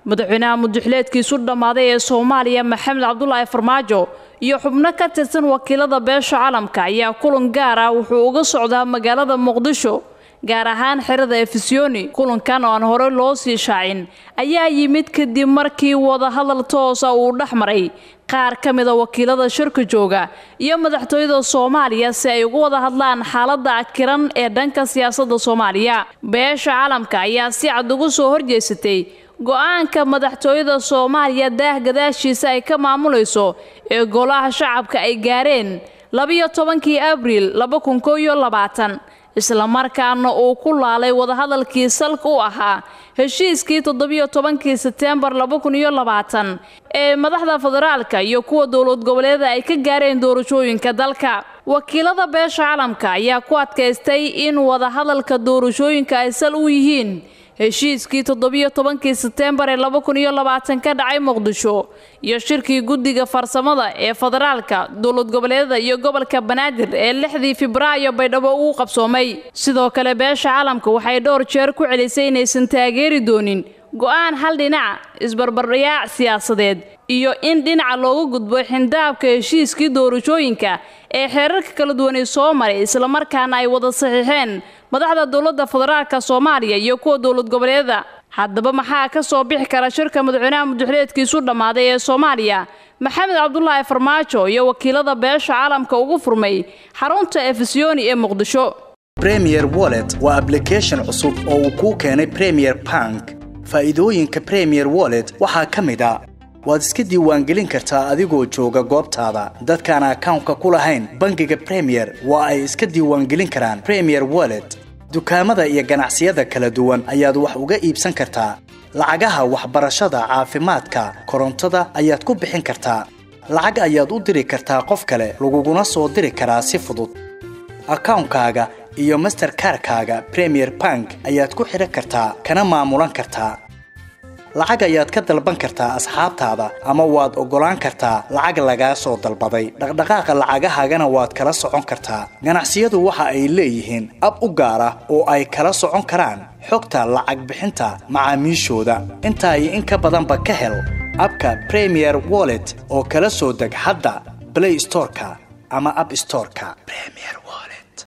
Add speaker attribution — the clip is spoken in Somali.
Speaker 1: madaxweynaha muduxileedkiisu dhammaaday ee soomaaliya maxamed cabdulaahi farmaajo iyo xubno ka tirsan wakiilada beesha calamka ayaa kulan gaar ah wuxuu uga socdaa magaalada muqdisho gaar ahaan xerada efisiyoni kulankan oo aan hore loo sii shaacin ayaa yimid kadib markii wadahadal toosa uu dhex maray qaar ka mida wakiilada shirka jooga iyo madaxtooyada soomaaliya si ay uga wada hadlaan xaaladda akiran ee dhanka siyaasadda soomaaliya beesha calamka ayaa si cad ugu soo horjeesatay go-aanka madaxtooyada soomaaliya daah gadaashiisa ay ka maamulayso ee golaha shacabka ay gaareen labiyo tobankii abriil laba kun koo iyo labaatan islamarkaana uu ku laalay wadahadalkii salka u ahaa heshiiskii toddobiyo tobankii seteembar laba kun iyo labaatan ee madaxda federaalka iyo kuwa dowlad goboleeda ay ka gaareen doorashooyinka dalka wakiilada beesha calamka ayaa ku adkaystay in wadahadalka doorashooyinka ay sal u yihiin heshiiskii toddobiyo tobankii seteembar ee laba kun iyo labaatan ka dhacay muqdisho iyo shirkii guddiga farsamada ee federaalka dowlad goboleedada iyo gobolka banaadir ee lixdii febraayo baydhabo ugu qabsoomay sidoo kale beesha calamka waxay dhowr jeer ku celisay inaysan taageeri doonin go-aan hal dhinaca isbarbardhayaac siyaasadeed iyo in dhinaca looga gudbo xindaabka heshiiskii doorashooyinka ee xeerarka kala duwanay soo maray islamarkaana ay wada saxiixeen madaxda dowladda federaalka soomaaliya iyo kuwa dowlad goboleedada haddaba maxaa ka soo bixi kara shirka madaxweynaha muduxileedkiisu dhammaaday ee soomaaliya maxamed cabdulaahi farmaajo iyo wakiilada beesha caalamka ugu furmay xarunta efisiyoni ee muqdisho
Speaker 2: premier wallet waa ablication cusub oo uu kuu keenay premier bank faa'iidooyinka premier wallet waxaa ka mid a waad iska diiwaangelin kartaa adigoo jooga goobtaada dadkaan akawnka ku lahayn bangiga premier waa ay iska diiwaangelin karaan premier wallet dukaamada iyo ganacsiyada kala duwan ayaad wax uga iibsan kartaa lacagaha waxbarashada caafimaadka korontada ayaad ku bixin kartaa lacag ayaad u diri kartaa qof kale laguguna soo diri karaa si fudud akawnkaaga iyo masterkarkaaga premier bank ayaad ku xidhan kartaa kana maamulan kartaa lacag ayaad ka dalban kartaa asxaabtaada ama waad oggolaan kartaa lacag lagaa soo dalbaday dhaqdhaqaaqa lacagahaagana waad kala socon kartaa ganacsiyadu waxa ay leeyihiin ab u gaar ah oo ay kala socon karaan xogta lacag bixinta macaamiishooda intaa iyo in ka badanba ka hel abka premier wallet oo kala soo deg hadda blay storeka ama ab storeka